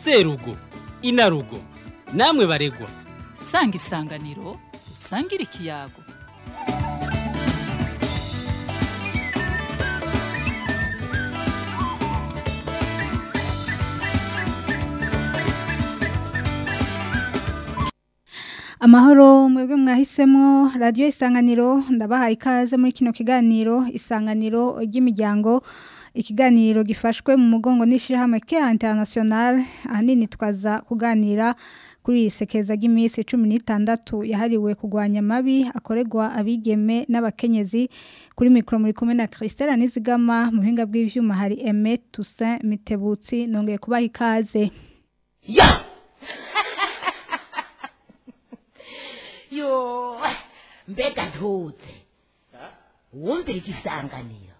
serugo inarugo namwe baregwa sanga isanganiro usangire ikiyago amahoro mwebwe mwahisemo radiyo isanganiro ndabahaye ikaze muri kino kiganiro isanganiro ry'imiryango ikiganiro gifashwe mu mugongo n'ishyirahamwe ke international ahanini twaza kuganira kuri iri sekeza ry'iminsi cumi n'itandatu yahariwe kurwanya amabi akorerwa abigeme n'abakenyezi kuri mikoro muri kumwe na christelle nizigama mu buhinga bw'ibyuma hari eme toussaint mitebutsi nongeye kubaha ikaze ya yo mbega ntuze wumvira igisanganiro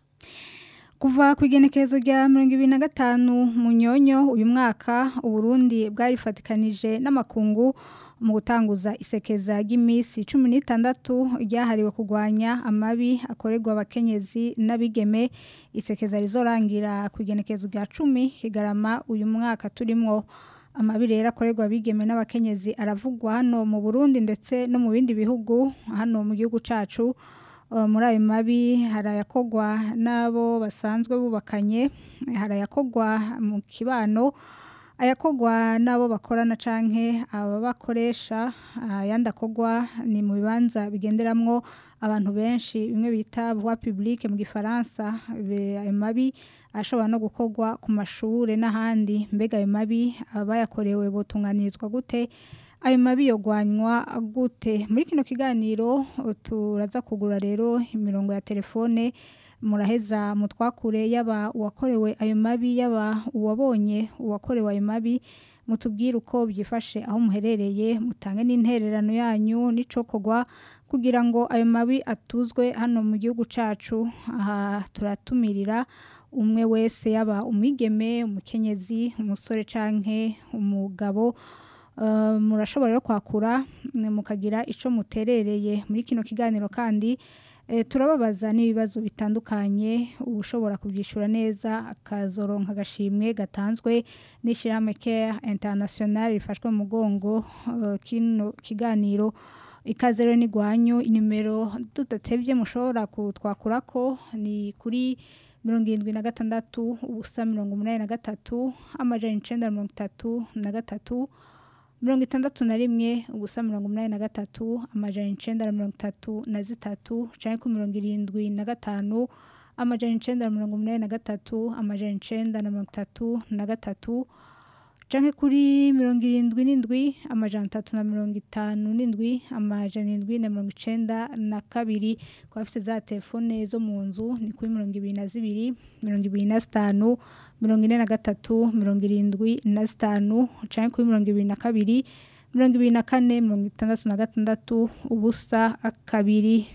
kuva ku igenekerezo rya mirongo ibiri na gatanu mu nyonyo uyu mwaka uburundi bwarifatikanije n'amakungu mu gutanguza isekeza ry'iminsi cumi n'itandatu ryahariwe kurwanya amabi akorerwa abakenyezi n'abigeme isekeza rizorangira ku igenekerezo rya cumi kigarama uyu mwaka turimo amabi rero akorerwa abigeme n'abakenyezi aravugwa hano mu burundi ndetse no mu bindi bihugu hano mu gihugu cyacu muri ayo mabi hari ayakogwa n'abo basanzwe bubakanye hari ayakogwa mu kibano ayakogwa n'abo bakorana canke ababakoresha ayandi akogwa ni mu bibanza bigenderamwo abantu benshi bimwe bita voie publique mu gifaransa ayo mabi ashobora no gukorwa ku mashuri n'ahandi mbega ayo mabi abayakorewe botunganirizwa gute ayo mabi yogwanywa gute muri kino kiganiro turaza kugura rero imirongo ya telefone muraheza mutwakure yaba uwakorewe ayo mabi yaba uwabonye uwakorewe ayo mabi mutubwire uko byifashe aho muherereye mutange n'intererano yanyu n'icokogwa kugira ngo ayo mabi atuzwe hano mu gihugu cyacu aha turatumirira umwe wese yaba umwigeme umukenyezi umusore canke umugabo murashobora rero kwakura mukagira icyo muterereye muri kino kiganiro kandi turababaza n'ibibazo bitandukanye ushobora kubyishyura neza akazoronka agashimwe gatanzwe n'ishyirahamwe care international rifashwe mu mugongo kino kiganiro ikaze rero n'igwanyu inimero tudatebye mushobora kutwakura ko ni kuri mirongo irindwi na gatandatu ubusa mirongo umunani na gatatu amajana icenda na mirongo itatu na gatatu mirongo itandatu na rimwe ubusa mirongo umunani na gatatu amajana icenda na mirongo itatu na zitatu canke ku mirongo irindwi na gatanu amajana icenda na mirongo umunani na gatatu amajana icenda na mirongo itatu na gatatu canke kuri mirongo irindwi n'indwi amajana atatu na mirongo itanu n'indwi amajana indwi na mirongo icenda na kabiri ku bafite za telefone zo mu nzu ni kuri mirongo ibiri na zibiri mirongo ibiri na zitanu mirongo ine na gatatu mirongo irindwi na zitanu canke kuri mirongo ibiri na kabiri mirongo ibiri na kane mirongo itandatu na gatandatu ubusa kabiri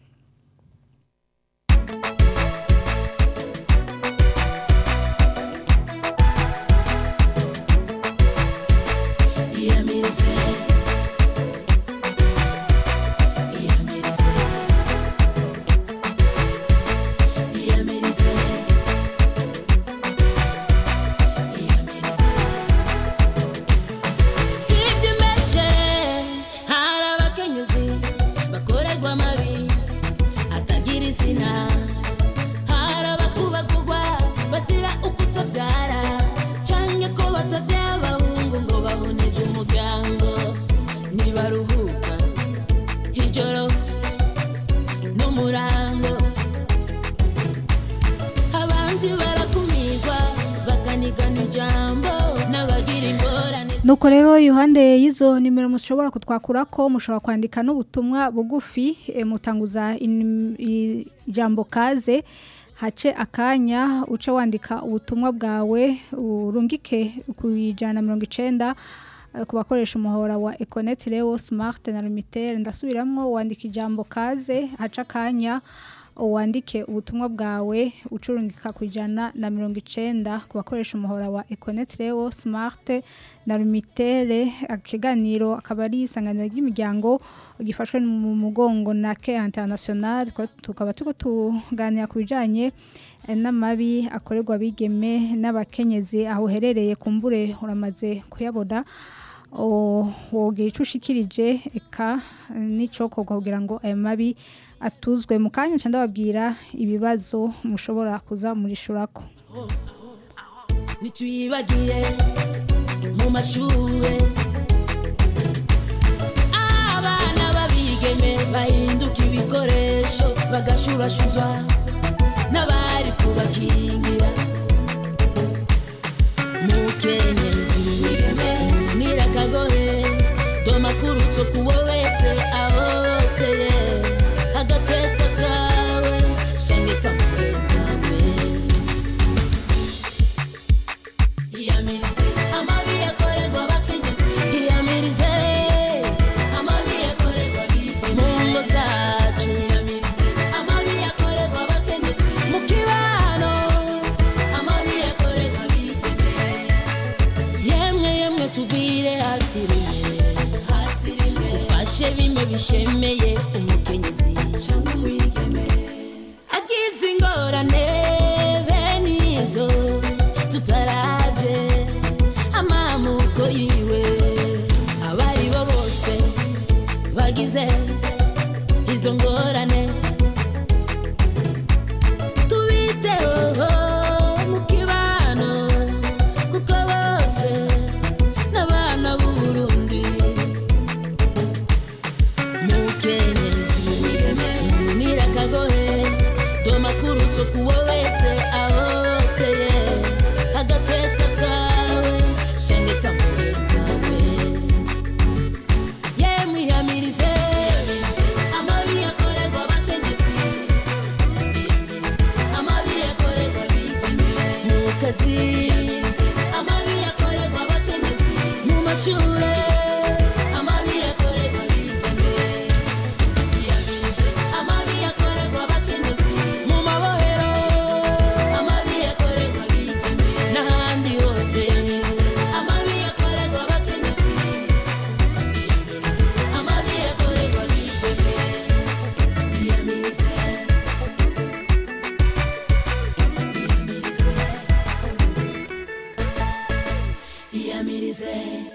nuko rero iruhande y'izo nimero mushobora kutwakura ko mushobora kwandika n'ubutumwa bugufi mutanguza ijambo kaze hace akanya uce wandika ubutumwa bwawe urungike ku ijana na mirongo icenda ku bakoresha umuhora wa ekoneti rewo simati na limitere ndasubiramwo wandika ijambo kaze haca akanya wandike ubutumwa bwawe ucurungika ku ijana na mirongo icenda ku bakoresha umuhora wa ekoneti rewo simati na limitere ikiganiro akaba ari isanganiro ry'imiryango gifashwe mu mugongo na ke international tukaba turiko tuganira ku bijanye eh, n'amabi akorerwa abigeme n'abakenyezi aho uherereye kumbure uramaze kuyabona o- wogira ico ushikirije eka n'icokorwa kugira ngo ayo mabi atuzwe mu kanya nca ndababwira ibibazo mushobora kuza murishurako ntituyibagiye mu mashure abana babigeme bahinduka ibikoresho bagashurashuzwa n'abari kubakingira mukenyezi nirakagohe domakurutso kuwo wese ahoteye agateka kawe cange kamugenzawe Iyamirize amabi yakorerwa abakenyezi Iyamirize amabi yakorerwa abigeme mu ngo zacu Iyamirize amabi yakorerwa abakenyezi mu kibano amabi yakorerwa abigeme yemwe yemwe tuvire hasi rimwe hasi rimwe dufashe bimwe bishemeye umukenyezi cyangwa umwigeme agize ingorane bene izo tutaravye amamuko yiwe abari bo bose bagize izo ngorane tubiteho mu kibano kuko bose n'abana b'u Burundi mukenyezi nirakagohe domakurutso kuwo wese ahoteye agateka kawe cange kamugenzawe yemwe iyamirize amabi yakorerwa abakenyezi amabi yakorerwa abigeme mu kazi amabi yakorerwa abakenyezi mu mashure amabi yakorerwa abigeme amabi yakorerwa abakenyezi mu mabohero amabi yakorerwa abigeme n'ahandi hose amabi yakorerwa abakenyezi amabi yakorerwa abigeme iyamirize iyamirize iyamirize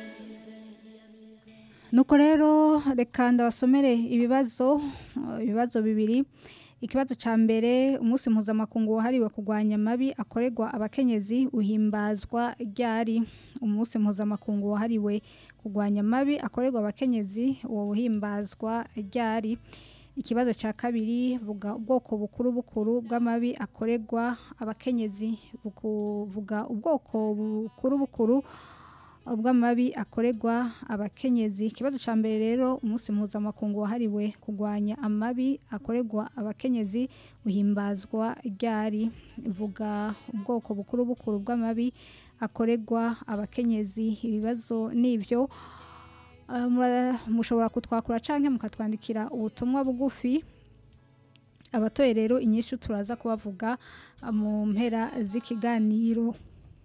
nuko rero reka ndabasomere ibibazo eh, ibibazo bibiri ikibazo ca mbere umunsi mpuzamakungu wahariwe kurwanya amabi akorerwa abakenyezi uhimbazwa ryari umunsi mpuzamakungu wahariwe kurwanya amabi akorerwa abakenyezi uwo uhimbazwa ryari ikibazo ca kabiri vuga ubwoko bukuru bukuru bw'amabi akorerwa abakenyezi Buku- vuga ubwoko bukuru bukuru ubw'amabi akorerwa abakenyezi ikibazo ca mbere rero umunsi mpuzamakungu wahariwe kurwanya amabi akorerwa abakenyezi uhimbazwa ryari vuga ubwoko bukuru bukuru bw'amabi akorerwa abakenyezi ibibazo nivyo Uh, mura- mushobora kutwakura canke mukatwandikira ubutumwa bugufi abatoye rero inyishu turaza kubavuga uh, mu mpera z'ikiganiro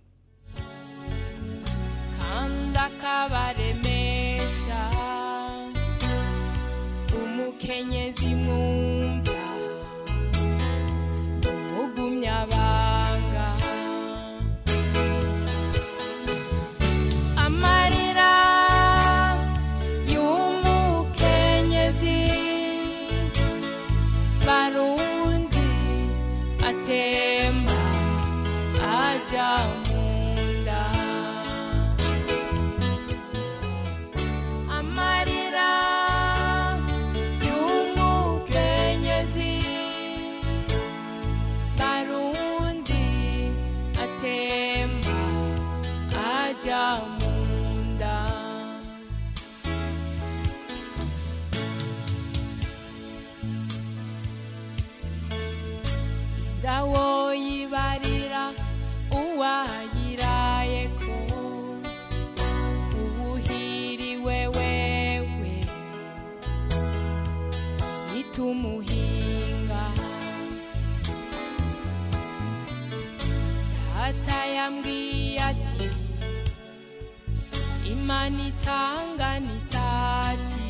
kanda kabaremesha umukenyezi mwumva umugumyabanga amarira y'umukenyezi barundi atemba aja munda amarira y'umukenyezi barundi atemba aja munda indawo yibarira uwayirayeko ubuhiriwe wewe nitumuhinga data yambwiye ati imana itanga nitati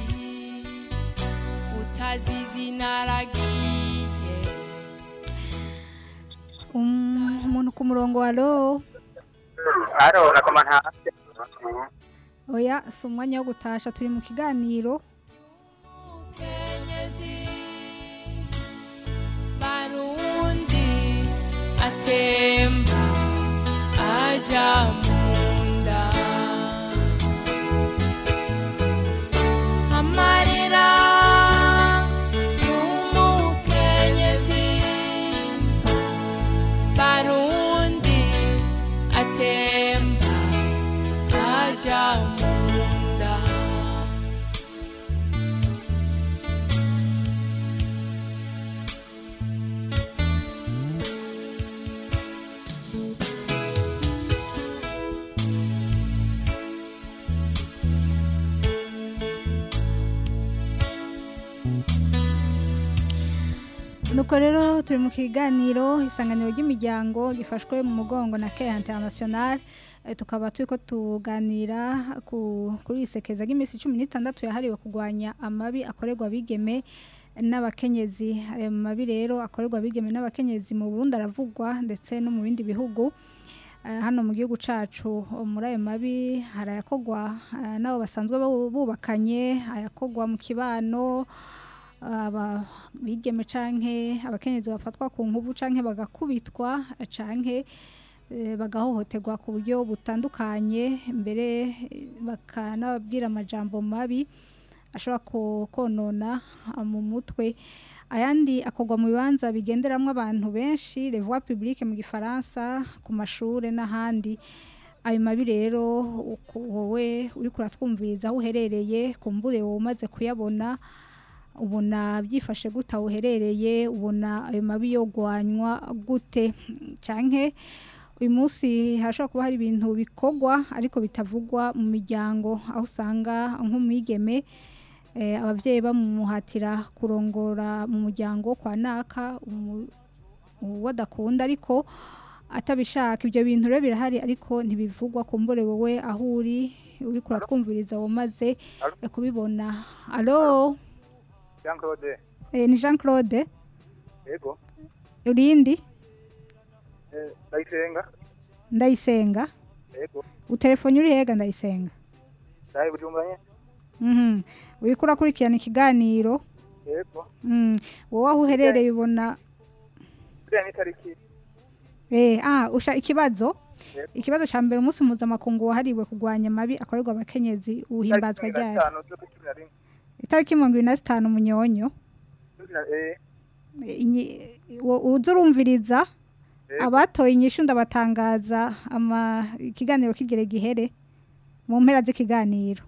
utazizi naragiye Um- umuntu ku murongo wa ro Aro nakoma nta oya si umwanya wo gutasha turi mu kiganiro Kenyezi Barundi atemba aja munda Amarira y'umukenyezi Barundi atemba aja munda nuko rero turi mu kiganiro isanganiro ry'imiryango gifashwe mu mugongo na Care International Eh, tukaba turi ko tuganira ku- kuri isekeza ry'iminsi cumi n'itandatu yahariwe kurwanya amabi akorerwa abigeme n'abakenyezi ayo mabi rero akorerwa abigeme n'abakenyezi mu Burundi aravugwa ndetse no mu bindi bihugu Eh, hano mu gihugu cacu muri ayo mabi hari ayakogwa eh, n'abo basanzwe bu- bubakanye ayakogwa mu kibano aba bigeme canke abakenyezi bafatwa ku nkubu canke bagakubitwa canke eh, bagahohoterwa ku buryo butandukanye mbere eh, bakanababwira amajambo mabi ashobora ko- konona ah, mu mutwe ayandi akorwa mu bibanza bigenderamwo abantu benshi les voies publiques mu gifaransa ku mashure n'ahandi ayo mabi rero uku- wowe uriko uratwumviriza aho uherereye kumbure wowe umaze kuyabona ubona byifashe gute aho uherereye ubona ayo mabi yogwanywa gute canke uyu munsi hashobora kuba hari ibintu bikorwa ariko bitavugwa mu miryango aho usanga nk'umwigeme eh, ababyeyi bamuhatira kurongora mu muryango kwa naka umu- uwo adakunda ariko atabishaka ibyo bintu rero birahari ariko ntibivugwa kumbure wowe aho uri uri kuratwumviriza wamaze eh, kubibona alo Jean Claude eh, ni Jean Claude yego urindi eh, ndayisenga ndayisenga yego utelefone uri hega ndayisenga ndaye bujumbura nyene mhm uriko urakurikirana ikiganiro yego mm. wowe aho uherereye ubona buriya ni tariki eh ah usha ikibazo Yego. ikibazo ca mbere umunsi mpuzamakungu wahariwe kurwanya amabi akorerwa abakenyezi uhimbazwa ryari itariki mirongo ibiri na zitanu munyonyo Inyi- wo- uza urumviriza Yego. abatoye inyishu ndabatangaza ama ikiganiro kigere gihere mu mpera z'ikiganiro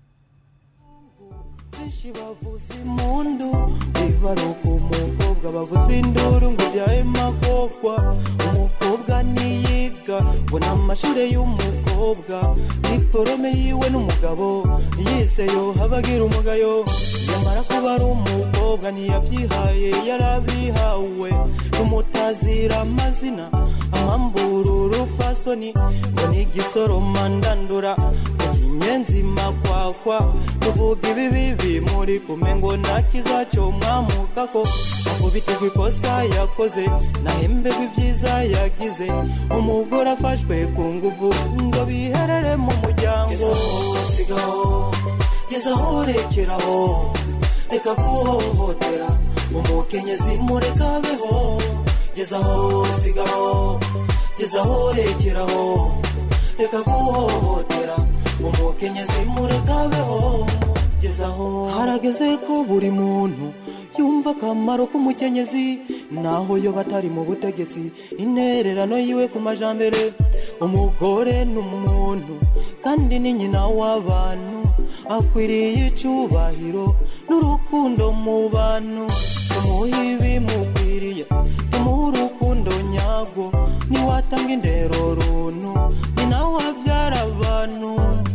benshi bavuza impundu bibaruka umukobwa bavuza induru ngo ujyaye makokwa umukobwa niyiga ngo ni amashuri y'umukobwa diporome yiwe n'umugabo yize yo habagira umugayo yamara kuba ari umukobwa ntiyabyihaye yarabihawe n'umutazira amazina amambura urufasoni ngo ni igisoroma ndandura ngo inyenzi makwakwa tuvuga ibi bibi muri kume ngo nta kizacyo mwamukako ngo bitegwa ikosa yakoze nahembegwa ibyiza yagize umugore afashwe ku nguvu ngo biherere mu muryango sigaho gezaho rekeraho reka guhohotera umukenyezi mureka abeho gezaho sigaho gezaho rekeraho reka guhohotera umukenyezi mureka abeho gezaho harageze ko buri muntu yumva akamaro k'umukenyezi naho yo batari mu butegetsi intererano yiwe ku majambere umugore ni umuntu kandi ni nyina w'abantu akwiriye icyubahiro n'urukundo mu bantu tumuhe ibimukwiriye tumuhe urukundo nyarwo niwatanga indero runtu ni nawe wabyara abantu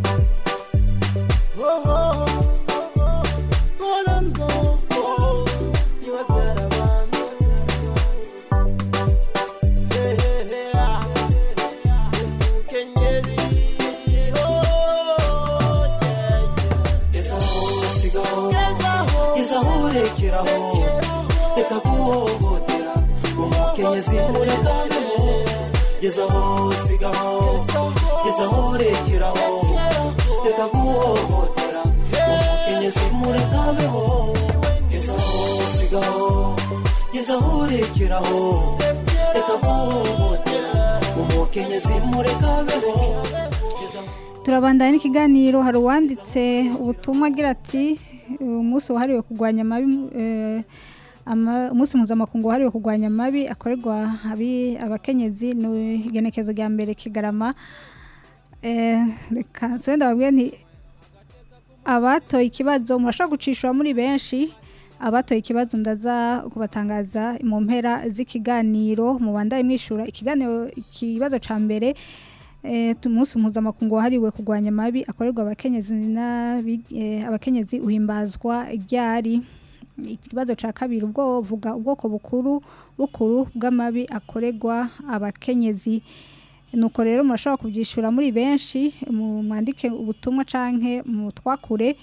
Oh, oh, oh, oh, oh, no, no, oh, niwabyara abantu. Yeah, yeah, yeah. Umukenyezi, oh, yeah, yeah. Gezaho, sigaho, gezaho, rekeraho reka guhohotera umukenyezi mureka abeho gezaho sigaho gezaho rekeraho reka guhohotera umukenyezi murekabeho gezaho sigaho gezaho rekeraho reka guhohotera umukenyezi murekabeho gezaho turabandanya n'ikiganiro hari uwanditse ubutumwa agira ati umunsi wahariwe kurwanya amabi eh, ama- umunsi mpuzamakungu wahariwe kurwanya amabi akorerwa abi- abakenyezi ni igenekezo rya mbere kigarama Eh, reka nsubire ndababwire nti abatoye ikibazo murashobora gucishwa muri benshi abatoye ikibazo ndaza kubatangaza mu mpera z'ikiganiro mubandaye mwishura ikiganiro ikibazo ca mbere eh, tu- umunsi mpuzamakungu wahariwe kurwanya amabi akorerwa abakenyezi n'abi- eh, abakenyezi uhimbazwa ryari ikibazo ca kabiri ubwo vuga ubwoko bukuru bukuru bw'amabi akorerwa abakenyezi nuko rero murashobora kubyishura muri benshi mu mwandike ubutumwa canke mu twakure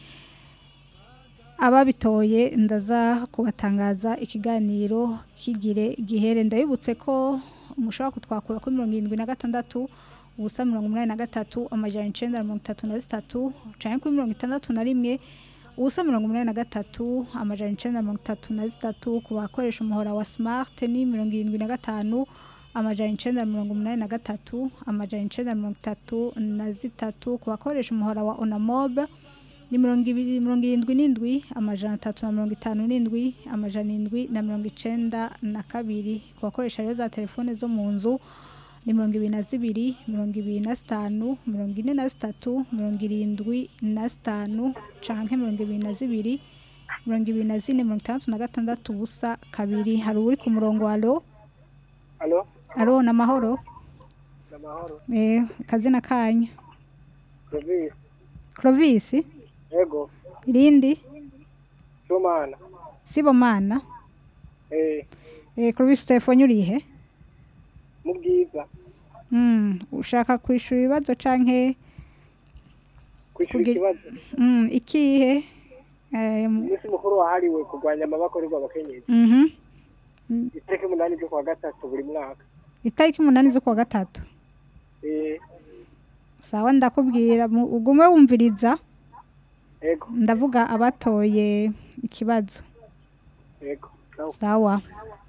ababitoye ndaza kubatangaza ikiganiro kigire gihere ndabibutse ko mushobora kutwakura kuri mirongo irindwi na gatandatu ubusa mirongo umunani na gatatu amajana icenda na mirongo itatu na zitatu canke kuri mirongo itandatu na rimwe ubusa mirongo umunani na gatatu amajana icenda na mirongo itatu na zitatu ku bakoresha umuhora wa smart ni mirongo irindwi na gatanu amajana icenda na mirongo umunani na gatatu amajana icenda na mirongo itatu na zitatu ku bakoresha umuhora wa onamob ni mirongo ibiri mirongo irindwi n'indwi amajana atatu na mirongo itanu n'indwi amajana indwi na mirongo icenda na kabiri ku bakoresha rero za telefone zo mu nzu ni mirongo ibiri na zibiri mirongo ibiri na zitanu mirongo ine na zitatu mirongo irindwi na zitanu canke mirongo ibiri na zibiri mirongo ibiri na zine mirongo itandatu na gatandatu ubusa kabiri hari uri ku murongo wa alo alo alo ni amahoro ni amahoro eh akazina kanyu provisi clovis ego irindi sumana sibomana eh eh clovis telefone urihe mu bwiza mm ushaka kwishura ibibazo canke kwishura Kugi- ikibazo mm ikihe eh mu- umunsi mukuru wahariwe kurwanya amabakorerwa abakenyezi mhm itariki umunani z'ukwa gatatu buri mwaka itariki umunani z'ukwa gatatu eh sawa ndakubwira mu- ugume wumviriza ego ndavuga abatoye ikibazo ego sawa sawa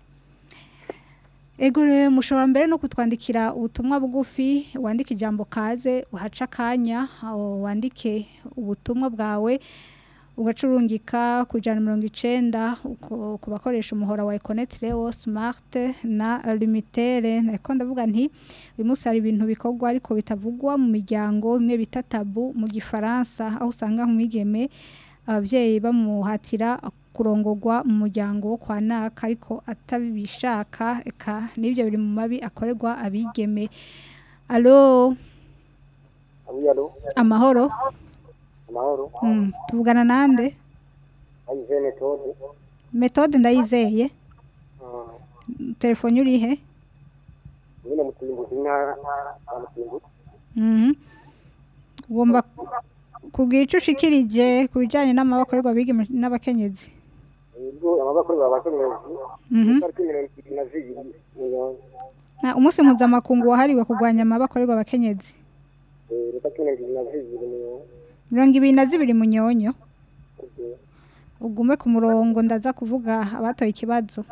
ego rero mushobora mbere no kutwandikira ubutumwa bugufi wandike ijambo kaze uhaca akanya aho wandike ubutumwa bwawe ugacurungika ku ijana na mirongo icenda uko- ku bakoresha umuhora wa econet leo smart na limitere nariko ndavuga nti uyu munsi hari ibintu bikorwa ariko bitavugwa mu miryango imwe bita tabu mu gifaransa aho usanga nk'umwigeme ababyeyi bamuhatira kurongorwa mu muryango wo kwa naka ariko atabishaka eka n'ibyo biri mu mabi akorerwa abigeme alo alo amahoro amahoro Mm, tuvugana nande ayize metode metode ndayizeye telefone urihe nyine mutimbuzi intara mutimbuzi Mhm. ugomba kubwira icyo ushikirije ku bijyanye n'amabakorerwa abigeme n'abakenyezi ubwo amabakorerwa abakenyezi Mhm. itariki mirongo ibiri na zibiri mirongo Na- umunsi mpuzamakungu wahariwe kurwanya amabakorerwa abakenyezi eh, itariki mirongo ibiri na zibiri mirongo mirongo ibiri na zibiri munyonyo ugume ku murongo ndaza kuvuga abatoye ikibazo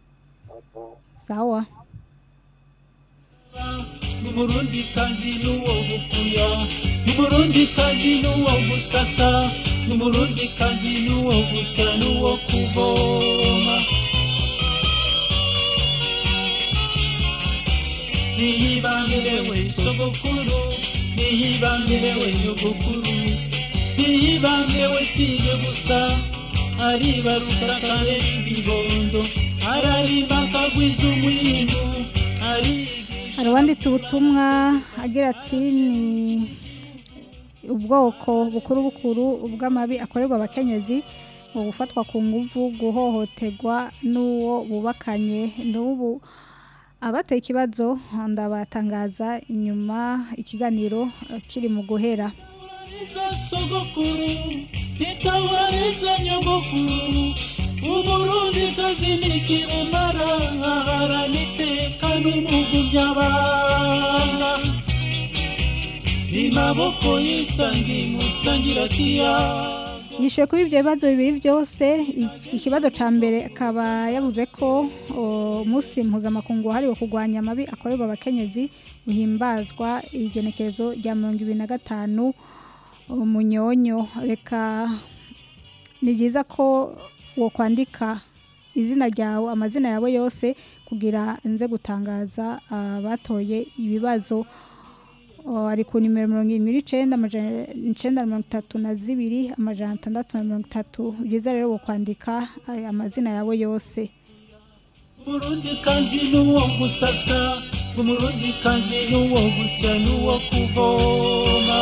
sawa n'umurundi kandi n'uwo gukuya n'umurundi kandi n'uwo gusasa n'umurundi kandi n'uwo gusa n'uwo kuvoma nihibambirewe sogokuru nihibambirewe nyogokuru nihibambirewe sije gusa aribaruka karera ibibondo ararimba akagwiza umwindu arigisha hari uwanditse ubutumwa agira ati ni ubwoko bukuru bukuru bw'amabi akorerwa abakenyezi mu gufatwa ku nguvu guhohoterwa n'uwo bubakanye n'ubu abateye ikibazo ndabatangaza inyuma ikiganiro eh, kiri mu guhera Tabariza sogokuru, nitabareza nyogokuru, umurundikazi nikirumara aharana iteka n'umugu by'abana imaboko yisangi musangira kiyago yishyuye kuri ibyo bibazo bibiri byose iki- ikibazo cya mbere akaba yavuze ko o, umunsi mpuzamakungu wahariwe kurwanya amabi akorerwa abakenyezi uhimbazwa igenekerezo rya mirongo ibiri na gatanu umunyonyo reka ni byiza ko wo kwandika izina ryawe amazina yawe yose kugira nze gutangaza abatoye ibibazo Oh, ari ku nimero mirongo irindwi n'icenda amajana icenda na mirongo itatu na zibiri amajana atandatu na mirongo itatu byiza rero wo kwandika aya amazina yawe yose umurundikazi n'uwo gusasa umurundikazi n'uwo gusya n'uwo kuvoma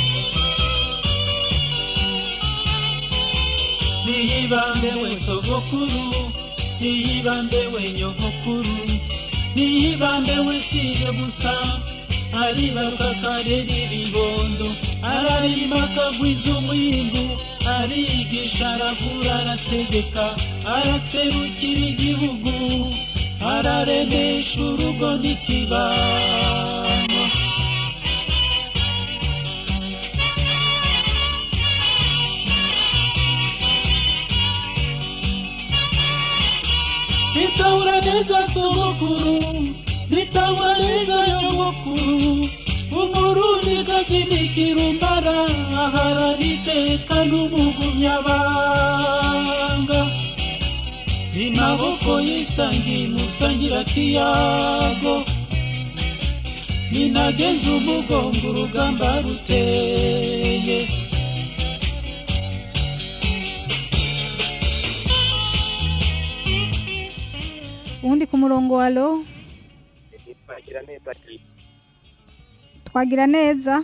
niyibambe we sogokuru niyibambe we nyogokuru niyibambe we siye gusa aribaruka akarera ibibondo ararima akagwiza umwimbu arigisha aravura arategeka araserukira igihugu araremesha urugo n'ikibano nitahura neza sogokuru nitahura neza nyogokuru umurundi gazinikira umbara aharana iteka n'umugumyabanga imaboko yisangi musangira kiyago ninageze umugongo urugamba ruteye uwundi ku murongo wa lo twagira neza ati twagira neza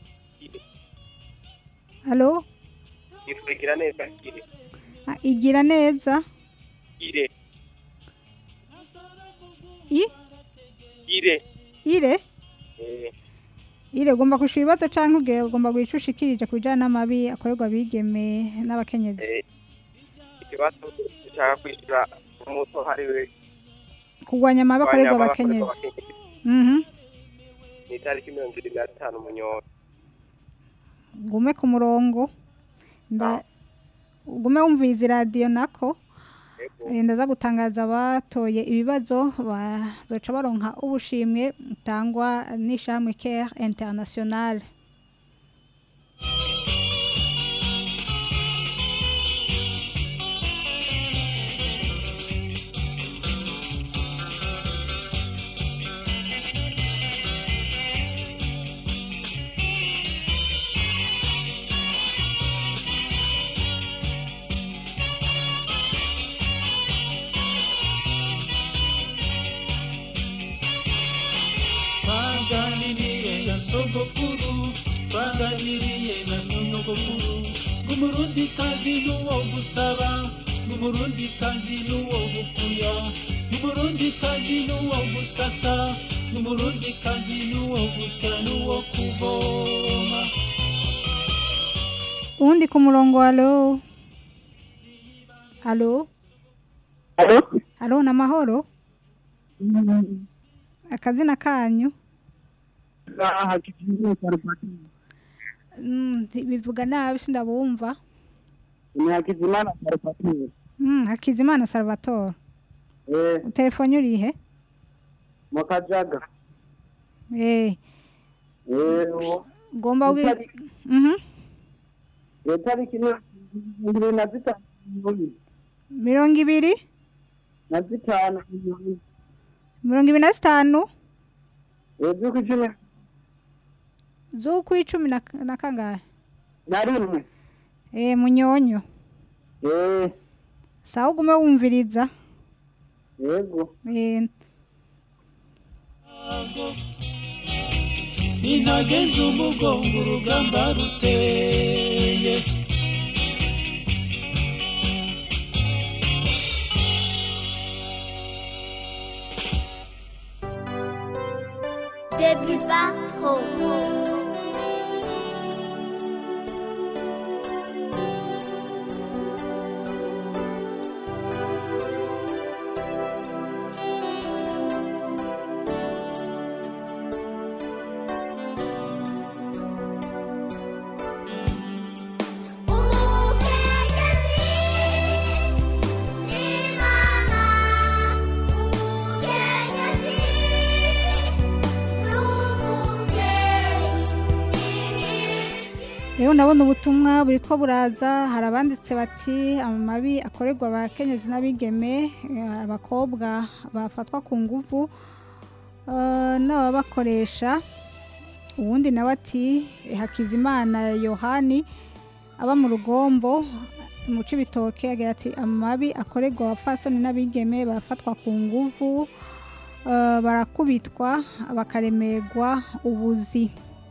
halo twagira neza kire Ah, igira neza kire i kire ire eh ire ugomba kushura ibibazo cyangwa ubwira ugomba guhica ushikirije ku bijyanye n'amabi akorerwa abigeme n'abakenyezi eh ikibazo cyangwa kwishyura umunsi wahariwe kurwanya amabi akorerwa abakenyezi Mhm. ni itariki mirongo irindwi na gatanu munyoro gume ku murongo nda ugume wumviriza iradiyo nako Eh, ndaza gutangaza abatoye ibibazo bazoca baronka ubushimwe butangwa n'ishamwe care international twaganiriye na sogokuru twaganiriye na nyogokuru ng'umurundikazi n'uwo gusaba ng'umurundikazi n'uwo gukuya ng'umurundikazi n'uwo gusasa ng'umurundikazi n'uwo gusya n'uwo kuvoma uwundi ku murongo halo halo halo ni amahoro akazina kanyu Mm, bivuga nabi sindabumva ni hakizimana karupatire Mm, hakizimana salvatore eh telefone urihe mu kajaga eh eh uwo ugomba wi Itari- Mhm. iyo tariki ni ibiri na zitanu mirongo ibiri na zitanu mirongo ibiri na zitanu eh z'uko icumi z'ukwicumi na na kangahe na rimwe eh munyonyo eh sawa ugume wumviriza yego eh ninageze umugongo urugamba ruteye Depuis bas, haut. rero ndabona ubutumwa buri ko buraza hari abanditse bati amabi akorerwa abakenyezi n'abigeme eh, abakobwa bafatwa ku nguvu eh, n'ababakoresha uwundi nawe ati hakizimana yohani aba mu rugombo mu cibitoke agira ati amabi akorerwa abapfasoni n'abigeme barafatwa ku nguvu eh, barakubitwa bakaremerwa ubuzi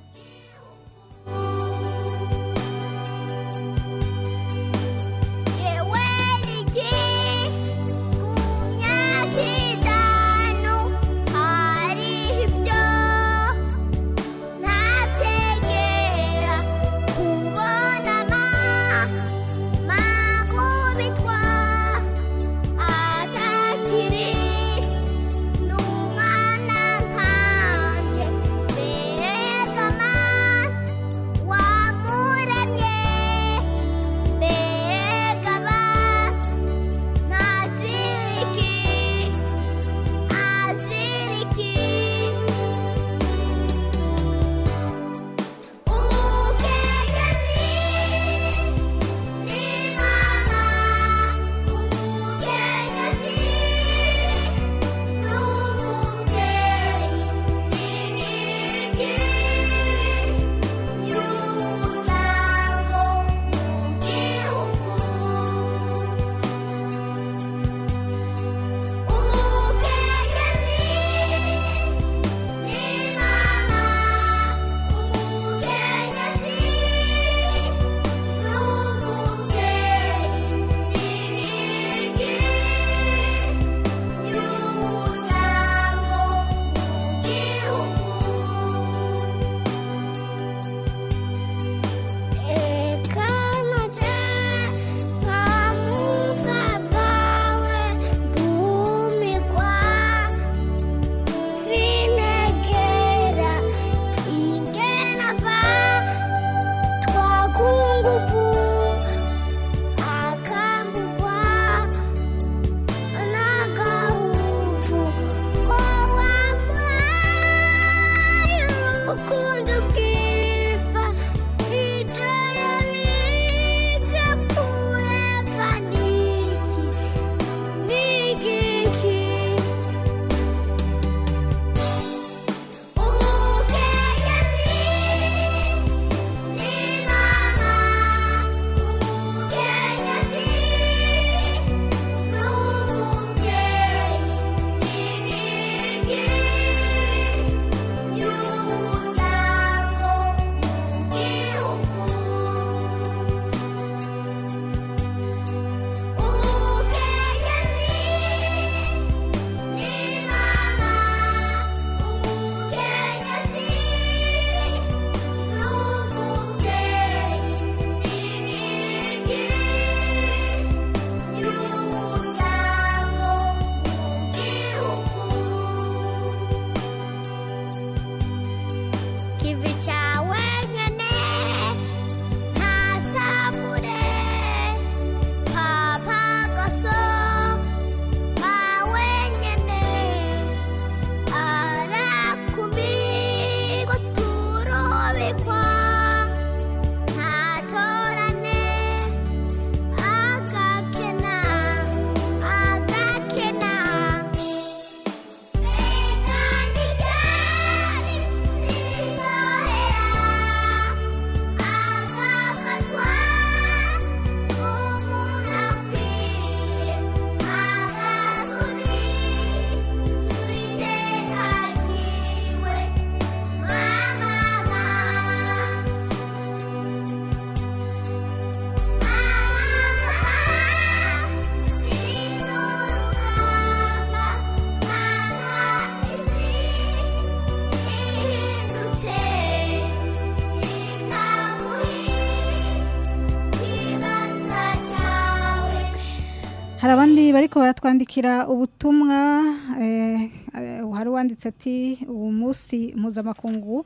hari abandi bariko baratwandikira ubutumwa eh, eh, hari uwanditse ati uwo munsi mpuzamakungu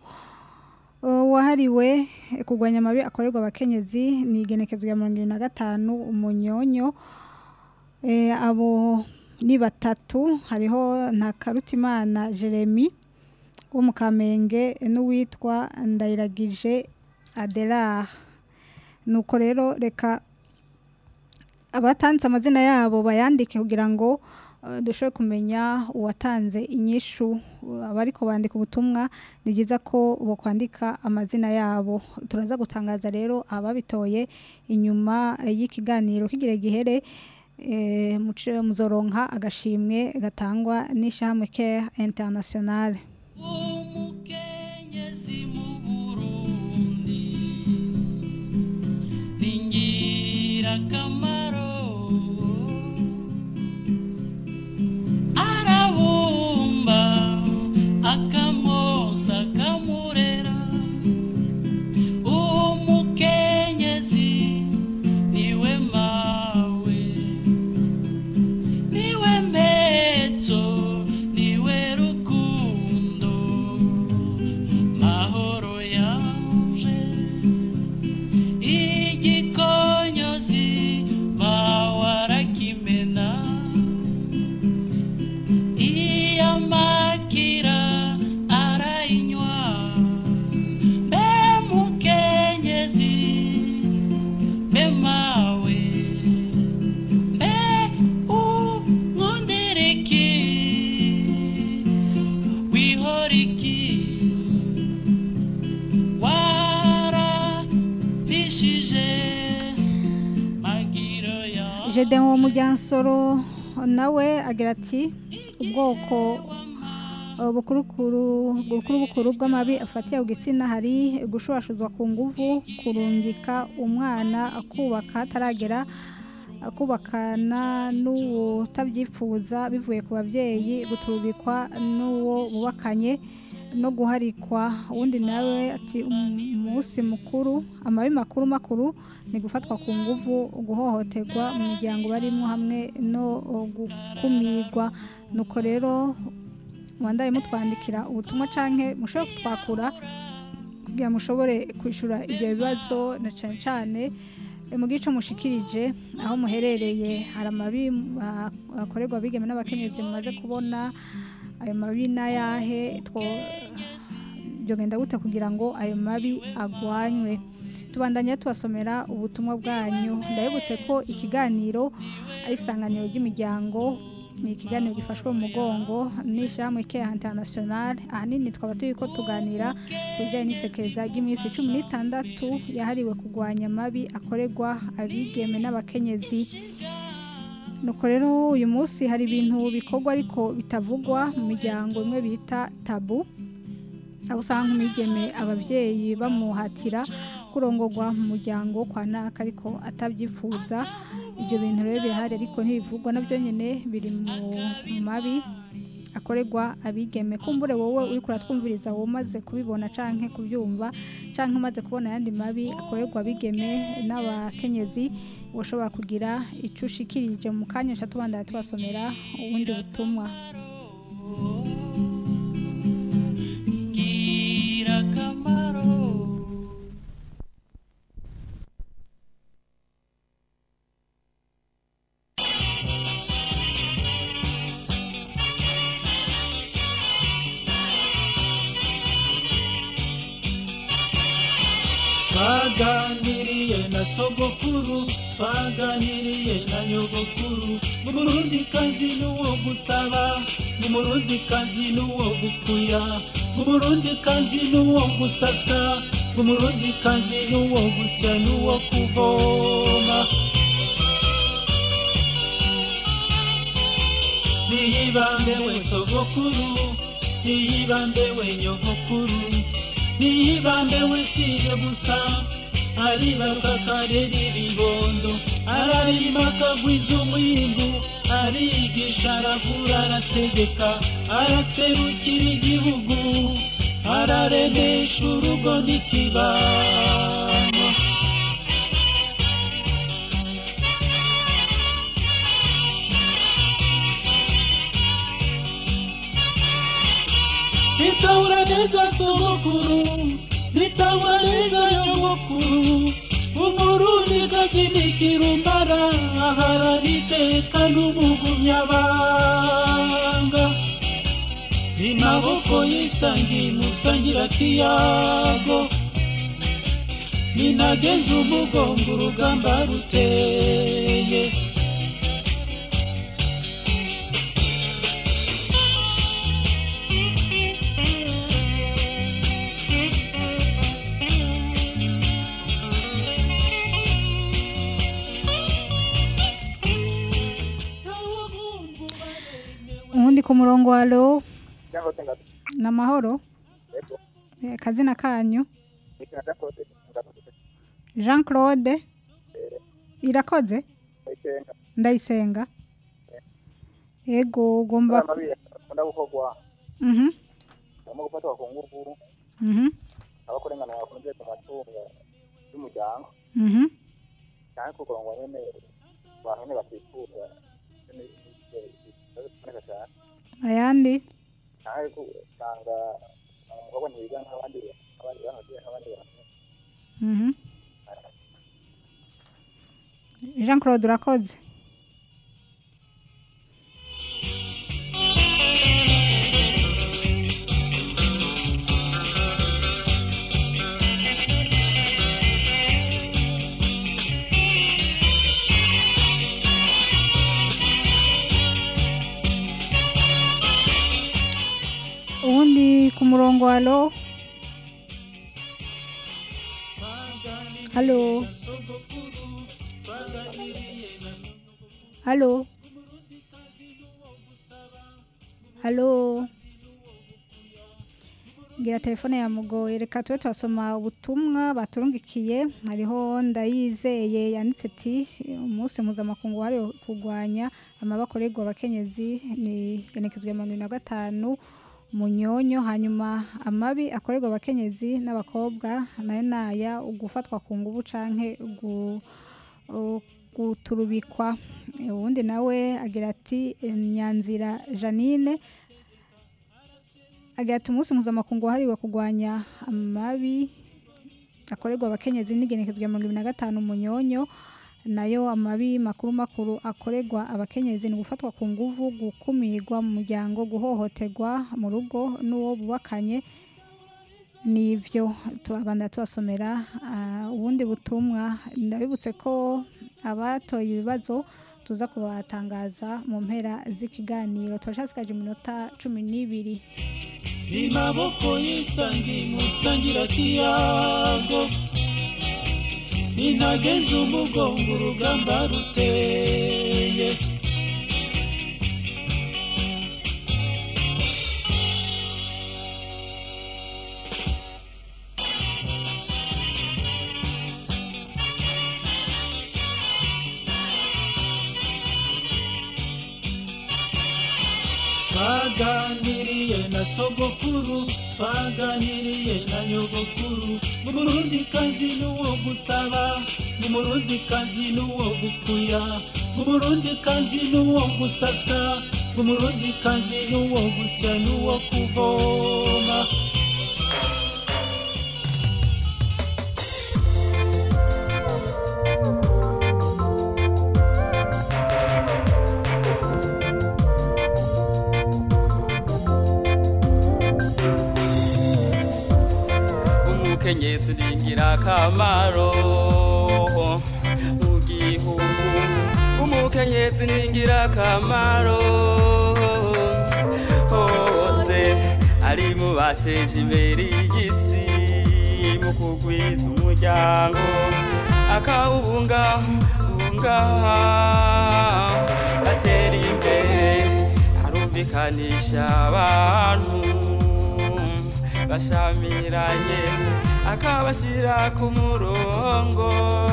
eh, wahariwe kurwanya amabi akorerwa abakenyezi ni igenekezo rya mirongo ibiri na gatanu umunyonyo Eh, abo ni batatu hariho ntakarutimana jeremy wo mu kamenge n'uwitwa ndayiragije adelar nuko rero reka abatanditse amazina yabo bayandike kugira ngo eh, dushobore kumenya uwatanze inyishu abariko bandika ubutumwa ni byiza ko bokwandika amazina yabo turaza gutangaza rero ababitoye inyuma eh, y'ikiganiro kigira gihere eh, muce- muzoronka agashimwe gatangwa n'ishyirahamwe care international ingirakamaro arabumba akamosa akamurera umukenyezi niwe mawe niwe mpezo niwe rukundo mahoro yanje igikonyozi mawarakimena iyamakira arayinywa mbe mukenyezi mbe mawe mbe umwundiriki wihoriki warapishije magiro ya Jedem wo mujyansoro nawe agira ati ubwoko uh, bukurukuru bukuru bukuru bw'amabi afatiye ku gitsina hari gushurashuzwa ku nguvu kurungika umwana akubaka ataragera akubakana n'uwo utabyifuza bivuye ku babyeyi guturubikwa n'uwo bubakanye no guharikwa uwundi nawe ati umunsi mukuru amabi makuru makuru ni gufatwa ku nguvu guhohoterwa mu miryango barimo hamwe no gukumirwa nuko rero wandaye mutwandikira ubutumwa canke mushobore kutwakura kugira mushobore kwishura ibyo bibazo na cyane cyane eh, mu gice mushikirije aho muherereye hari amabi ah, akorerwa abigeme n'abakenyezi mumaze kubona ayo mabi n'ayahe two byogenda gute kugira ngo ayo mabi agwanywe tubandanya tubasomera ubutumwa bwanyu ndabibutse ko ikiganiro ari isanganiro ry'imiryango ni ikiganiro gifashwe mu mugongo n'ishyirahamwe keya international ahanini twaba turi ko tuganira ku bijyanye n'isekeza ry'iminsi cumi n'itandatu yahariwe kurwanya amabi akorerwa abigeme n'abakenyezi nuko rero uyu munsi hari ibintu bikorwa ariko bitavugwa mu miryango imwe bita tabu aho usanga nk'umwigeme ababyeyi bamuhatira kurongorwa mu muryango kwa naka ariko atabyifuza ibyo bintu rero birahari ariko ntibivugwa nabyo nyine biri mu mabi akorerwa abigeme kumbure wowe uri kuratwumviriza wowe umaze kubibona canke kubyumva canke umaze kubona ayandi mabi akorerwa abigeme n'abakenyezi ushobora kugira ico ushikirije mu kanya uca tubandana tubasomera ubundi butumwa ingirakamaro twaganiriye na sogokuru twaganiriye na nyogokuru umurundi kazi n'uwo gusaba umurundi kazi n'uwo gukuya umurundi kazi n'uwo gusasa umurundi kazi n'uwo gusya n'uwo kuvoma niyibambe we sogokuru niyibambe we nyogokuru niyibambe we siye gusa aribaruka karera ibibondo ararima akagwiza umwimbu arigisha aravura arategeka araserukira igihugu araremesha urugo n'ikibano nitahura neza sogokuru nitahura neza nyogokuru umurundi gakinikira umbara aharana iteka n'umugumyabanga imaboko yisangiye musangira kiyago ninageze umugongo urugamba ruteye ubundi ku murongo wa lo cyangwa se ngato ni amahoro yego Eh, akazina kanyu ikintu cyakoze ngato jean claude irakoze ikenga ndayisenga yego ugomba amabi akunda gukorwa Mhm, harimo gufatwa ku ngufu mhm, abakorengana bakunze ku matungo y'umuryango mhm. cyangwa kukurangwa nyine abantu nyine batifuza kuboneka cyane ayandi cyangwa usanga umukobwa ntibiga nk'abandi nk'abandi bantu nk'abandi bantu Mhm. jean claude urakoze ubundi ku murongo wa lo halo halo halo ngira telefone yamugoye reka tube turasoma ubutumwa baturungikiye hariho ndayizeye yanditse ati umunsi mpuzamakungu wahariwe kurwanya amabakorerwa abakenyezi ni genekezwa mirongo irindwi na gatanu munyonyo hanyuma amabi akorerwa abakenyezi n'abakobwa nayo naya ugufatwa ku ngubu canke gu- u- guturubikwa uwundi nawe agira ati nyanzira janine agira ati umunsi mpuzamakungu wahariwe kurwanya amabi akorerwa abakenyezi n'igenekezwa mirongo ibiri na gatanu munyonyo nayo amabi makuru makuru akorerwa abakenyezi ni gufatwa ku nguvu gukumirwa mu muryango guhohoterwa mu rugo n'uwo bubakanye nivyo tubabanda tubasomera ah, ubundi butumwa ndabibutse ko abatoye ibibazo tuza kubatangaza mu mpera z'ikiganiro turashasikaje iminota cumi n'ibiri ni maboko y'isangi musangira kiyago ninageze umugongo urugamba ruteye twaganiriye na sogokuru twaganiriye na nyogokuru umurundi kazi n'uwo gusaba umurundi kazi n'uwo gukuya umurundi kazi n'uwo gusasa umurundi kazi n'uwo gusya n'uwo kuvoma umukenyezi ni ingirakamaro mu gihugu umukenyezi ni ingirakamaro hose ari mu bateje imbere y'isi mu kugwiza umuryango akawubungabunga atera imbere arumvikanisha abantu bashamiranye akabashyira ku murongo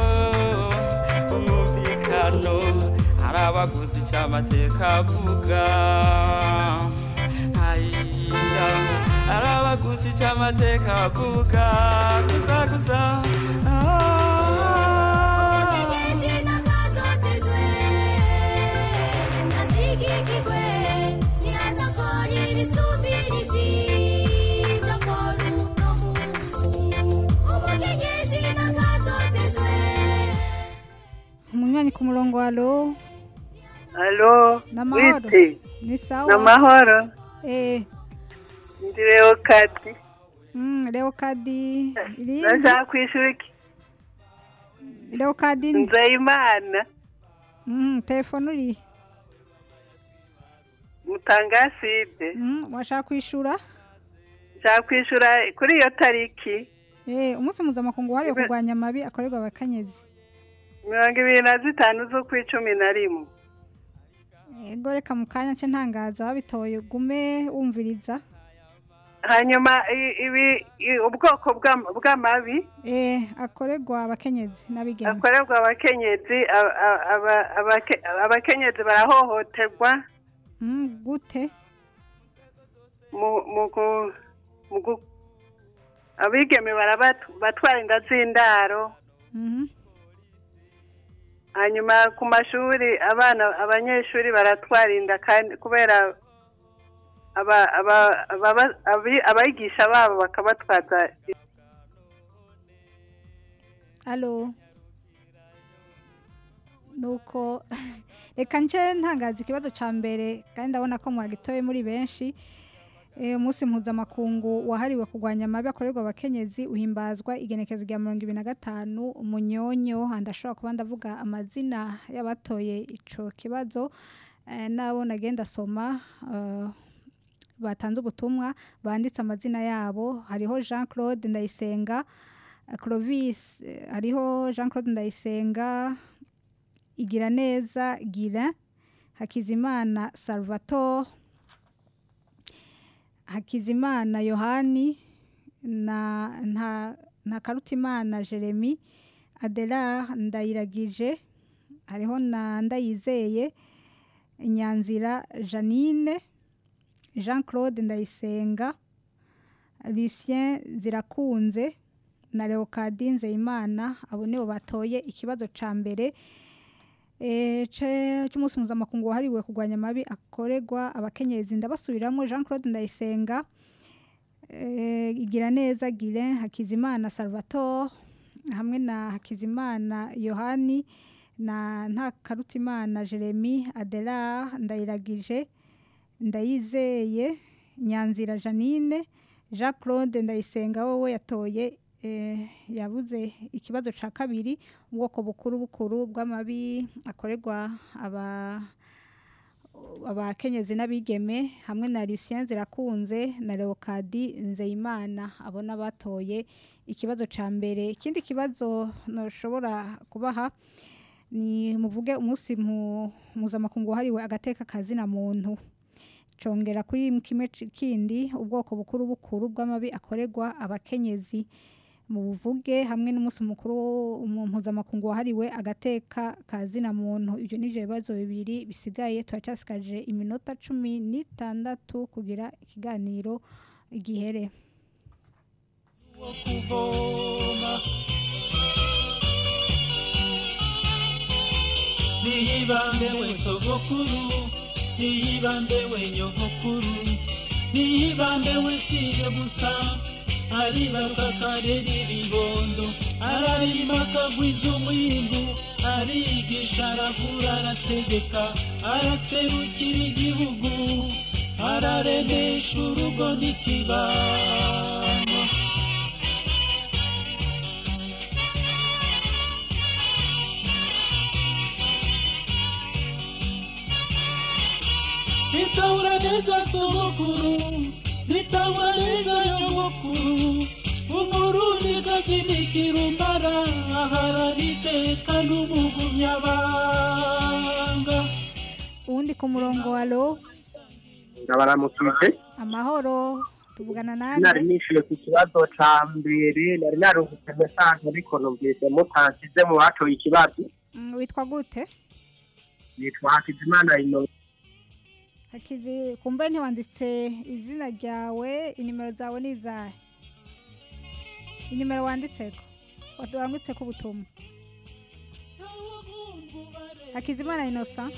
umwumvikano hari abaguzi ic'amateka avuga ntayinda hari abaguzi ic'amateka avuga gusa gusa umunywanyi ku murongo wa lo Alo, n'amahoro wite? ni sawa N'amahoro? eh Ndi Leokadi. mm, leo kadi irindi Ndashaka kwishura iki? leokadini nzeyimana Mhm, telefone uri mutangaside Mhm, washaka kwishura nshaka kwishura kuri iyo tariki eh umunsi mpuzamakungu wahariwe kurwanya amabi akorerwa abakenyezi mirongo ibiri na zitanu z'ukw'icumi na rimwe ego reka mu kanya nce ntangaza wabitoye ugume wumviriza hanyuma i- ibi i- ubwoko bw'am- bw'amabi eh akorerwa abakenyezi n'abigeme akorerwa abakenyezi a- a- aba- abake- abakenyezi barahohoterwa Mhm, gute mu mu gu- mu gu- abigeme barabatwara inda z'indaro Mhm. hanyuma ku mashuri abana abanyeshuri baratwara inda kandi kubera aba- aba- ababa- abi- abigisha babo bakabatwaza Allo. Nuko reka nce ntangaza ikibazo ca mbere kandi ndabona ko mwagitoye muri benshi. Eh umunsi mpuzamakungu wahariwe kurwanya amabi akorerwa abakenyezi uhimbazwa igenekezo rya mirongo ibiri na gatanu umunyonyo ndashobora kuba ndavuga amazina y'abatoye ico kibazo eh, nabo nagenda soma eh, batanze ubutumwa banditse amazina yabo hariho Jean Claude Ndayisenga Clovis eh, hariho Jean Claude Ndayisenga igira neza gira Hakizimana Salvatore Hakizimana Yohani na nta nta Karutimana Jeremy Adela Ndayiragije hariho na Ndayizeye Nyanzira Janine Jean Claude Ndayisenga Lucien Zirakunze na Leocadine Nzeyimana abo nibo batoye ikibazo ca mbere eh ce- c'umunsi mpuzamakungu wahariwe kurwanya amabi akorerwa abakenyezi ndabasubiramo Jean Claude Ndayisenga eh, igira neza Guilain Hakizimana Salvatore hamwe na Hakizimana Yohani na Ntakarutimana Jeremy Adela Ndayiragije Ndayizeye Nyanzira Janine Jean Claude Ndayisenga wowe yatoye eh, yabuze ikibazo ca kabiri ubwoko bukuru bukuru bw'amabi akorerwa aba abakenyezi n'abigeme hamwe na Lucien Zirakunze na Leocadi Nzeyimana abona batoye ikibazo ca mbere ikindi kibazo noshobora kubaha ni muvuge umunsi mpu- mpuzamakungu wahariwe agateka kazina muntu congera kuri kimwe ci- kindi ubwoko bukuru bukuru bw'amabi akorerwa abakenyezi mu buvuge hamwe n'umunsi mukuru mu- mpuzamakungu wahariwe agateka kazina muntu ibyo nivyo bibazo bibiri bisigaye turacasigaje iminota cumi n'itandatu kugira ikiganiro gihere kuvoma niyibambe we sogokuru niyibambe we nyogokuru niyibambe we siye gusa aribaruka akarera ibibondo ararima akagwiza umwimbu arigisha aravura arategeka araserukira igihugu araremesha urugo n'ikibano nitahura neza sogokuru nitahura neza nyogokuru umurundi gakinikira umbara aharaniteka n'umugumyabanga uwundi ku murongo wa lo ndabaramukije amahoro tuvugana nari nande nishyuye ku kibazo ca mbere nari narungutse mesange ariko numvise mutansize mu batoye ikibazo Mm, witwa gute nitwa hakizimana ino hakizi kumbe ntiwanditse izina ryawe inimero zawe ni izahe inimero wanditseko warangitseko ubutumwa hakizimana inosa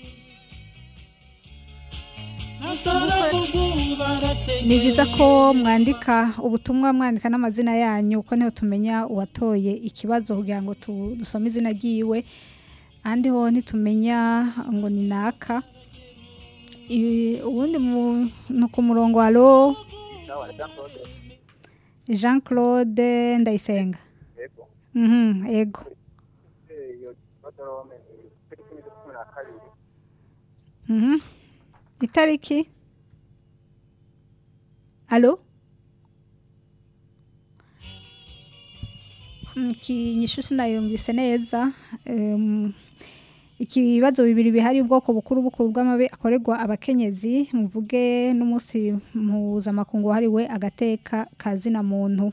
ni byiza ko mwandika ubutumwa mwandika n'amazina yanyu kuko niho tumenya uwatoye ikibazo kugira ngo tu- dusome izina ryiwe ahandi ho ntitumenya ngo ni naka Ibi- ubundi muntu ku murongo wa ro jean claude ndayisenga Mhm, ego Sorome kuri cumi na cumi na kabiri Mhm. Itariki Allo Ikinyishu sinayumvise neza em, ikibazo bibiri bihari ubwoko bukuru bukuru bw'amabi akorerwa abakenyezi muvuge n'umunsi mpuzamakungu wahariwe agateka kazina muntu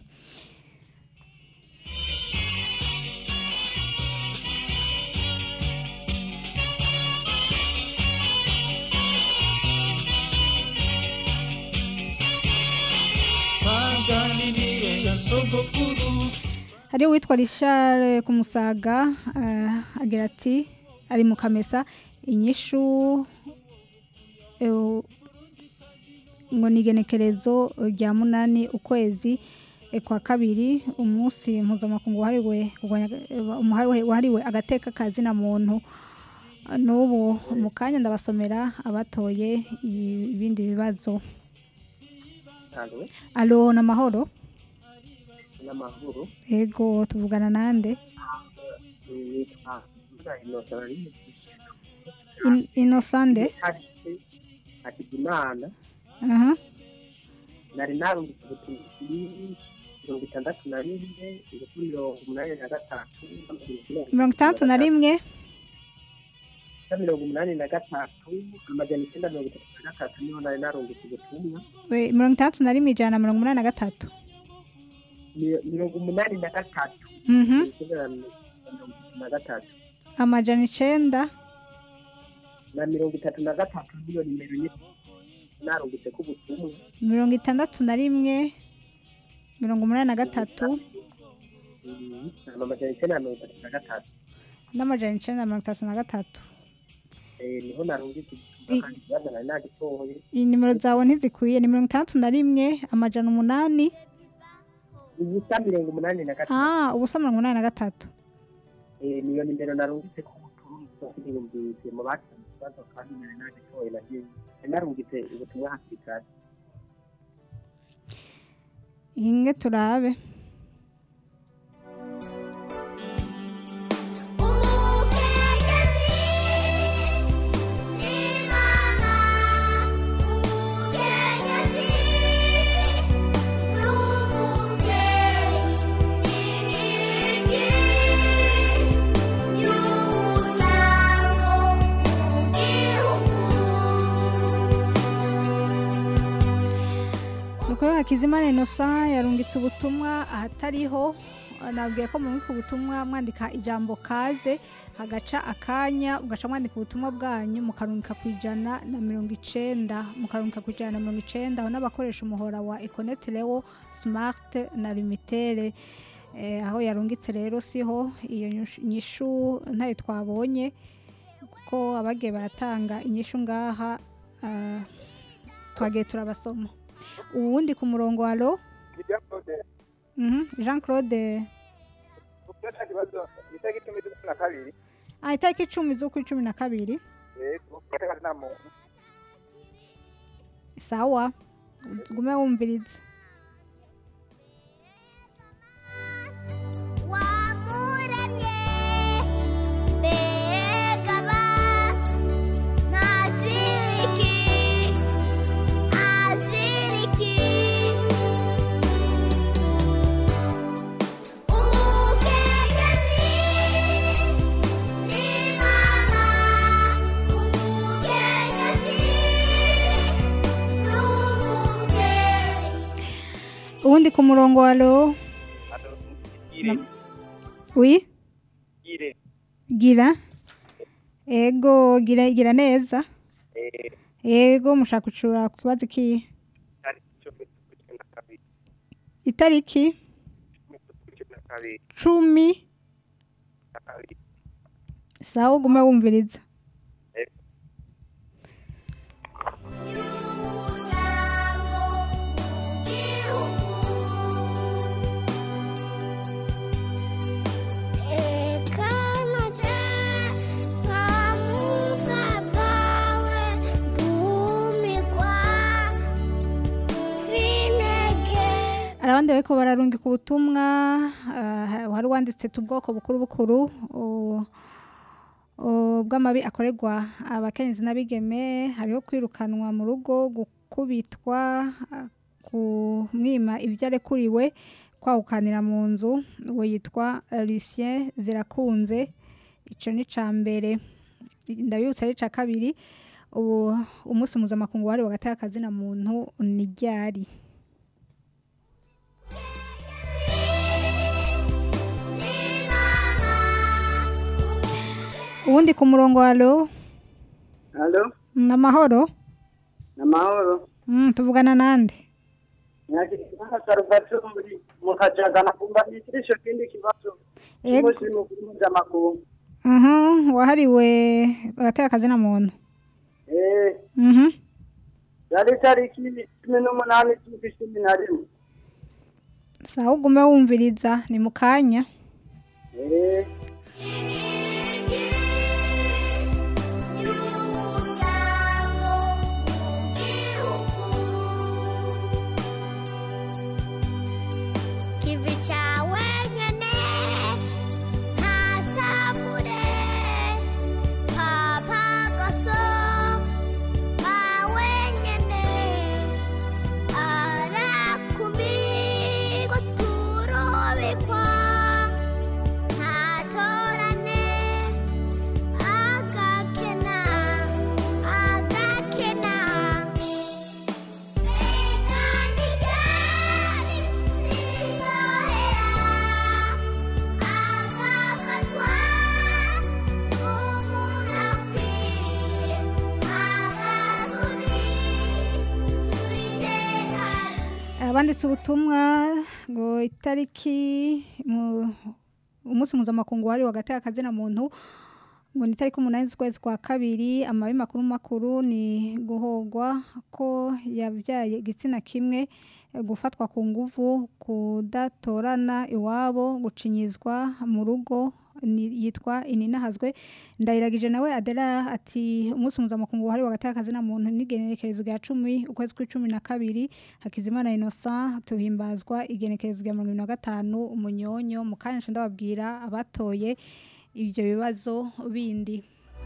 twaganiriye na sogokuru hari uwitwa Richard ku musaga eh, agira ati ari mu kamesa inyishu eh, ngo ni igenekerezo rya munani ukwezi eh, kwa kabiri umunsi mpuzamakungu wahariwe kurwanya- eh, umuhari- wahariwe agateka kazina muntu n'ubu mu kanya ndabasomera abatoye ibindi bibazo Alo, alo n'amahoro n'amahoro ego tuvugana nande nitwa Innocent In- inosande Hakizimana aha nari narungitse ubutumwa mirongo itandatu na rimwe kuri mirongo umunani na gatatu mirongo itandatu na rimwe na mirongo umunani na gatatu amajana icyenda mirongo itatu na gatatu niho nari narungitse ubutumwa we- mirongo itandatu na rimwe ijana na mirongo umunani na gatatu Mi- mirongo umunani na gatatu Mhm. icyenda na mirongo itatu na gatatu amajana icenda na mirongo itatu na gatatu niyo nimero ye narungitse ko ubutumwa mirongo itandatu na rimwe mirongo umunani na gatatu Mm, amajana icyenda na mirongo itatu na gatatu n'amajana icenda na mirongo itatu na gatatu Eh, niho narungitse ubutumwa kandi ikibazo nari nagitoye iyi nimero zawe ntizikwiye ni mirongo itandatu na rimwe amajana umunani ubusa mirongo umunani na gatatu ah ubusa mirongo umunani na gatatu Eh, niyo nimero narungitse ko ubutumwa ntiyumvise mu batanze ikibazo kandi nari nagitoye nagiye nari narungitse ubutumwa hakiri kare inge turabe Nukuri Hakizimana Innocent yarungitse ubutumwa ahatariho nabwiye ko mubika ubutumwa mwandika ijambo kaze hagaca akanya ugaca mwandika ubutumwa bwanyu mukarungika ku ijana na mirongo icenda mukarungika ku ijana na mirongo icenda aho n'abakoresha umuhora wa Econet Leo Smart na Limitere eh, aho yarungitse rero siho iyo nyishu- nyishu ntayo twabonye kuko abagiye baratanga inyishu ngaha ah, twagiye turabasoma uwundi ku murongo wa ro Mhm, Jean Claude ufite ikibazo itariki icumi z'ukwa na kabiri ah, itariki icumi z'ukwa cumi na kabiri yego gateka nta muntu sawa gume wumviriza uwundi ku murongo wa ro Ire. wi Ire. gira ego gira gira neza Eh, ego mushaka gucura ku kibazo kihe itariki icumi z'ukwa cumi na kabiri itariki cumi na kabiri cumi na kabiri sawa ugume wumviriza Eh, hari abandi bariko bararungika ubutumwa ah, wari wanditse tu bwoko bukuru bukuru u- o, bw'amabi akorerwa abakenyezi n'abigeme hariho kwirukanwa mu rugo gukubitwa ah, kumwima ibyo arekuriwe kwahukanira mu nzu uwo yitwa eh, Lucien zirakunze ico ni ca mbere ndabibutsa ari ca kabiri ubu umunsi mpuzamakungu wahariwe hagati y'akazina muntu ni ryari uwundi ku murongo halo Halo, ni amahoro ni amahoro. Mm, tuvugana nande Nyakitana Salvatore mu Kajaga kumva nitirisho kindi kibazo. Ego. Cy'umunsi mukuru mpuzamakungu. Mhm, wahariwe hagati y'akazina muntu Eh, Mhm. yari tariki cumi n'umunani z'ukwa cumi na rimwe. sawa ugume wumviriza ni mu kanya Eh, Kivi chawe nyene ntasambure papa gaso kawe nyene arakumirwa turobekwa ntatorane agakena agakena abanditse ubutumwa ngo itariki mu- umunsi mpuzamakungu wahariwe hagati y'akazina muntu ngo ni itariki umunani z'ukwezi kwa kabiri amabi makuru makuru ni guhogwa ko yabyaye igitsina kimwe eh, gufatwa ku nguvu kudatorana iwabo gucinyizwa mu rugo ni- yitwa ininahazwe ndayiragije nawe adela ati umunsi mpuzamakungu wahariwe hagati y'akazina muntu n'igenekerezo rya cumi ukwezi kw'icumi na kabiri hakizimana innocent tuhimbazwa igenekerezo rya mirongo ibiri na gatanu umunyonyo mu kanya nca ndababwira abatoye ibyo bibazo bindi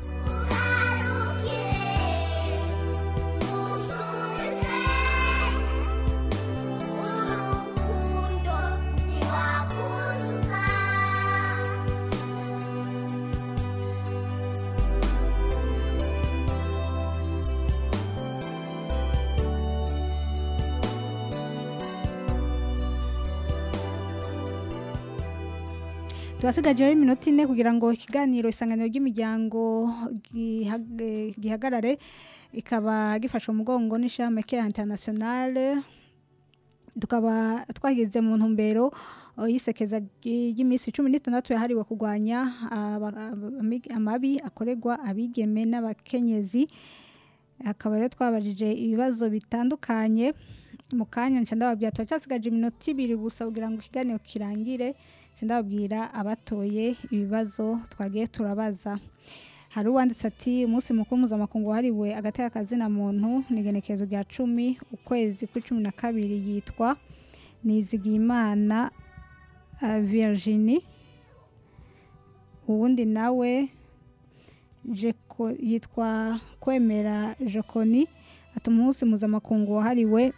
tubasigajeho iminota ine kugira ngo ikiganiro isanganiro ry'imiryango giha- eh, gihagarare ikaba gifashwe umugongo n'ishami Care Internationale tukaba twageze mu ntumbero eh, y'isekeza ry- ry'iminsi cumi n'itandatu yahariwe kurwanya aba- ami- amabi akorerwa abigeme n'abakenyezi akaba rero twabajije ibibazo bitandukanye mu kanya nca ndababwira turacyasigaje iminota ibiri gusa kugira ngo ikiganiro kirangire nca ndababwira abatoye ibibazo twagiye turabaza hari uwanditse ati umunsi mukuru mpuzamakungu wahariwe hagati y'akazina muntu ni igenekerezo rya cumi ukwezi kw'icumi na kabiri yitwa nizigiyimana uh, virginie uwundi nawe Jeko- yitwa kwemera jokoni ati umunsi mpuzamakungu wahariwe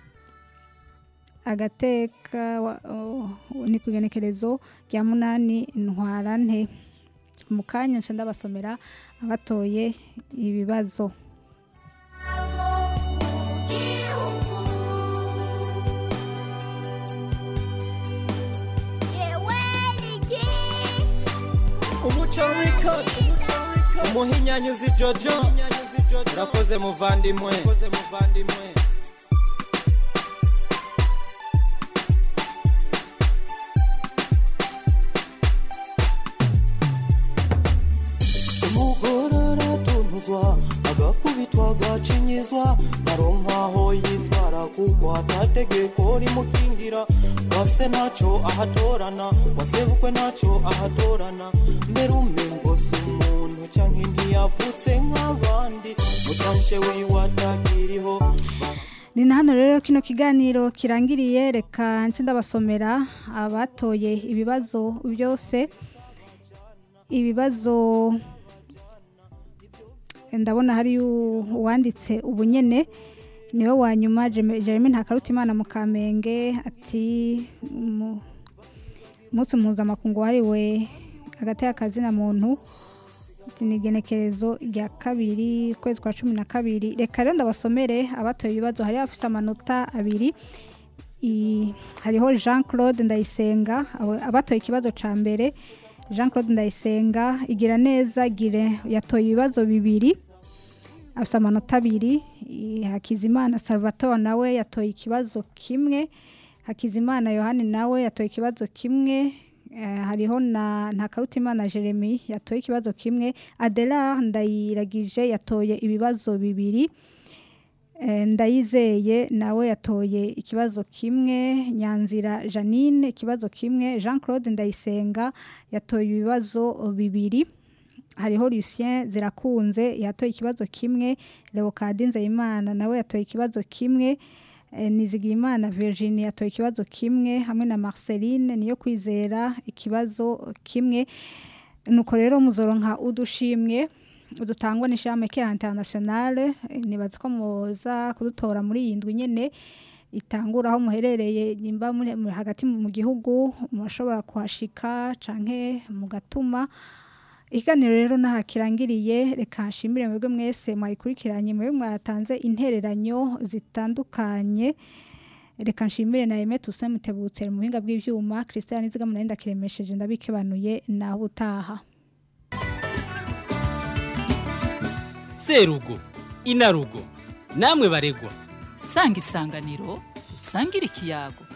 agateka wa- oh, ni ku igenekerezo rya munani ntwarante mu kanya nca ndabasomera abatoye ibibazo umuco w'ikoti umuhinyanyuzi jojo urakoze muvandimwe umugore aratunuzwa agakubitwa agacinyizwa aronkaho yitwara kuko atategeko rimukingira kwase ntaco ahatorana kwasebukwe ntaco ahatorana mbere umengo si umuntu canke ntiyavutse nk'abandi mutanshe wiwe atakiriho ni na hano rero kino kiganiro kirangiriye reka nce ndabasomera abatoye ibibazo byose ibibazo ndabona hari uwanditse ubunyene niwe wa nyuma Jeme- Jeremy Ntakarutimana mu Kamenge ati mu- umunsi mpuzamakungu wahariwe hagati y'akazina muntu ati ni igenekerezo rya kabiri ukwezi kwa cumi na kabiri reka rero ndabasomere abatoye ibibazo hari abafite amanota abiri I- hariho jean claude ndayisenga abo- abatoye ikibazo cya mbere jean claude ndayisenga igira neza gire yatoye ibibazo bibiri afite amanota abiri I- hakizimana salvatore nawe yatoye ikibazo kimwe hakizimana yohani nawe yatoye ikibazo kimwe Eh, hariho na ntakarutimana jeremy yatoye ikibazo kimwe adela ndayiragije yatoye ibibazo bibiri Eh, ndayizeye nawe yatoye ikibazo kimwe nyanzira janine ikibazo kimwe jean claude ndayisenga yatoye ibibazo bibiri hariho lucien zirakunze yatoye ikibazo kimwe leokadi nzeyimana nawe yatoye ikibazo kimwe Eh, nizigiyimana virginie yatoye ikibazo kimwe hamwe na marceline niyo kwizera ikibazo kimwe nuko rero muzoronka udushimwe udutangwa n'ishami ke internationale Eh, nibaza ko muza kudutora muri iyi ndwi nyene itangura aho muherereye nimba muri muri- hagati mu gihugu murashobora kuhashika canke mugatuma ikiganiro rero naha kirangiriye reka nshimire mwebwe mwese mwayikurikiranye mwebwe mwatanze intereranyo zitandukanye reka nshimire na Aime Toussaint Mutebutse mu buhinga bw'ivyuma Christian Nizigama nari ndakiremesheje ndabikebanuye naho utaha serugo inarugo namwe baregwa sanga isanganiro usangire ikiyago